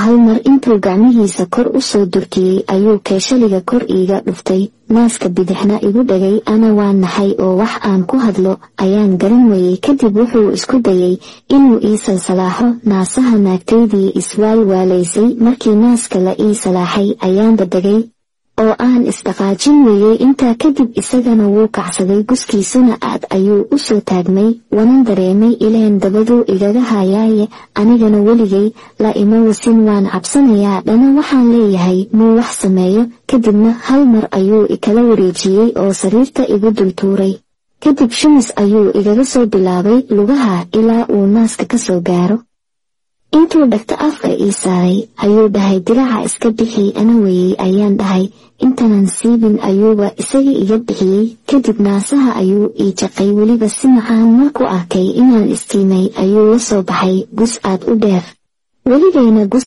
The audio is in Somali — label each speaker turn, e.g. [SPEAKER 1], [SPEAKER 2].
[SPEAKER 1] hal mar intuu gacmihiisa kor u soo durkiyey ayuu keeshaliga kor iiga dhuftay naaska bidixna igu dhagay ana waa naxay oo wax aan ku hadlo ayaan garan weyey kadib wuxuu isku dayey inuu ii salsalaaxo naasaha naagtaydii iswaalwaalaysay markii naaska la ii salaaxay ayaanba degay oo aan isdhaqaajin weeyey intaa kadib isagana wuu kacsaday guskiisuna aad ayuu u soo taagmay wanan dareemay ileen dabaduu igaga hayaaye anigana weligay la ima wasin waan cabsanayaa dhana waxaan leeyahay muu wax sameeyo kadibna hal mar ayuu ikala wareejiyey oo sariirta igu dultuuray kadib shumis ayuu igaga soo bilaabay lugaha ilaa uu naaska ka soo gaaro intuu dhagta afka ii saaray ayuu dhahay diraca iska bixi ana weyey ayaan dhahay intanan siibin ayuuba isaga iga bixiyey kadib naasaha ayuu ii jaqay weliba si macaan markuu arkay inaan istiimay ayuu la soo baxay gus aad u dheer weligayna gus